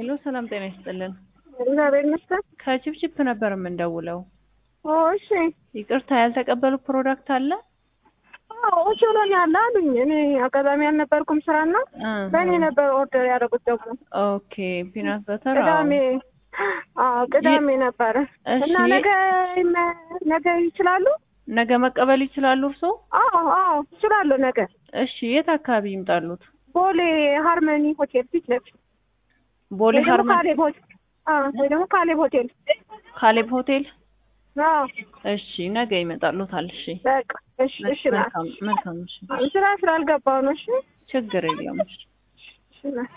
ሄሎ ሰላም ጤና ይስጥልን። እግዚአብሔር ይመስገን። ከችፕችፕ ነበር የምንደውለው። ኦ እሺ። ይቅርታ ያልተቀበሉ ፕሮዳክት አለ? አዎ ችሎኛል አሉኝ። እኔ አጋጣሚ አልነበርኩም ስራና በእኔ ነበር ኦርደር ያደረጉት ደግሞ ኦኬ ፒናት በተር ቅዳሜ አዎ ቅዳሜ ነበረ እሺ። እና ነገ ነገ ይችላሉ? ነገ መቀበል ይችላሉ እርስዎ? አዎ አዎ ይችላሉ ነገ እሺ የት አካባቢ ይምጣሉት? ቦሌ ሃርመኒ ሆቴል ፊት ለፊት ቦሌ ወይ ደግሞ ሃርመን ካሌብ ሆቴል አዎ ወይ ደግሞ ካሌብ ሆቴል ካሌብ ሆቴል። አዎ እሺ ነገ ይመጣሉታል። እሺ በቃ እሺ እሺ ና መልካም መልካም። እሺ ስራ ስላልገባው ነው እሺ ችግር የለም። እሺ እሺ ና